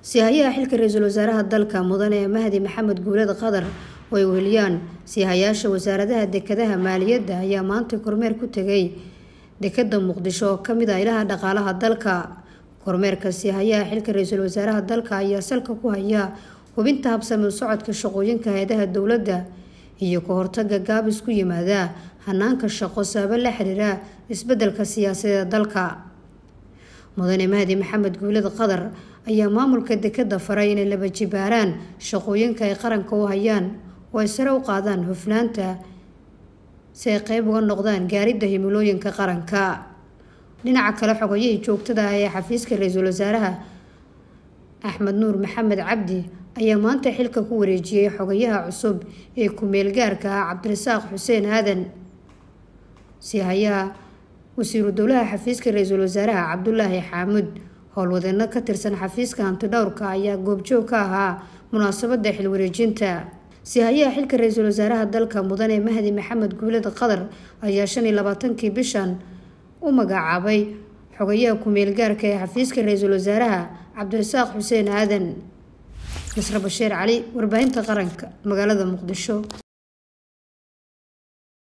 siihayaha xilka ra-iisul wasaaraha dalka mudane mahdi maxamed guulad qadar oo ay weheliyaan siihayaasha wasaaradaha dekadaha maaliyadda ayaa maanta kormeer ku tegay dekada muqdisho oo kamid ah ilaha dhaqaalaha dalka kormeerka siihayaha xilka ra-iisul wasaaraha dalka ayaa salka ku haya hubinta habsami u socodka shaqooyinka hay-adaha dowladda iyo ka hortaga gaabis ku yimaada hanaanka shaqo sababo la xiriira isbedelka siyaasadeeda dalka mudane mahdi maxamed guulad qadar ayaa maamulka dekada faray inay laba jibaaraan shaqooyinka ay qaranka u hayaan oo ay sare u qaadaan hufnaanta si ay qeyb uga noqdaan gaaridda himilooyinka qaranka dhinaca kale xogayihii joogtada ah ee xafiiska ra-iisul wasaaraha axmed nuur maxamed cabdi ayaa maanta xilka ku wareejiyey xogayaha cusub ee ku-meel gaarka ah cabdirasaaq xuseen aadan siihayaha wasiiru dowlaha xafiiska ra-iisul wasaaraha cabdulaahi xaamud howlwadeeno ka tirsan xafiiska hantidhowrka ayaa goobjoog ka ahaa munaasabada xilwareejinta siihayaha xilka ra-iisul wasaaraha dalka mudane mahdi maxamed guulad qadar ayaa shan iyo labaatankii bishan u magacaabay xogayaha ku-meel gaarka ee xafiiska ra-iisul wasaaraha cabdirasaaq xuseen aadan nasre bashiir cali warbaahinta qaranka magaalada muqdisho